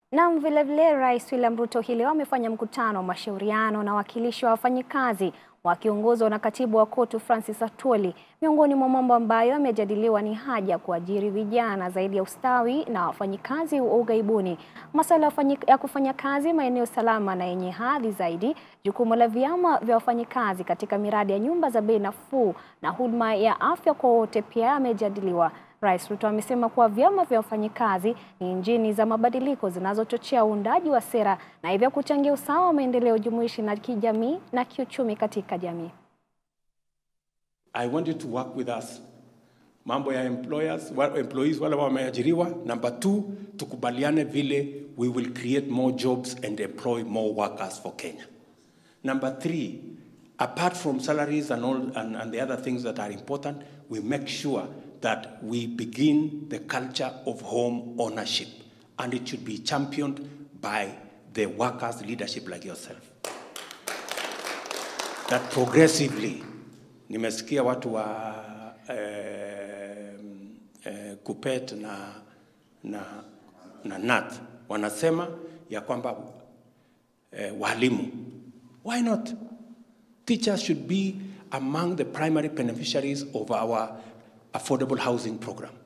Naam, vilevile Rais William Ruto hii leo amefanya mkutano wa mashauriano na wawakilishi wa wafanyikazi wakiongozwa na katibu wa KOTU Francis Atwoli. Miongoni mwa mambo ambayo yamejadiliwa ni haja ya kuajiri vijana zaidi ya ustawi na wafanyikazi wa ughaibuni, masuala ya kufanya kazi maeneo salama na yenye hadhi zaidi, jukumu la vyama vya wafanyikazi katika miradi ya nyumba za bei nafuu na huduma ya afya kwa wote pia yamejadiliwa. Rais Ruto amesema kuwa vyama vya wafanyikazi ni injini za mabadiliko zinazochochea uundaji wa sera na hivyo kuchangia usawa wa maendeleo jumuishi na kijamii na kiuchumi katika jamii. I want you to work with us. Mambo ya employers, wa- employees wale wameajiriwa. Number two, tukubaliane vile we will create more jobs and employ more workers for Kenya. Number three, apart from salaries and all and, and the other things that are important, we make sure that we begin the culture of home ownership and it should be championed by the workers' leadership like yourself. That progressively, nimesikia watu wa eh, eh, KUPPET na, na, na NAT wanasema ya kwamba eh, walimu Why not? Teachers should be among the primary beneficiaries of our affordable housing program.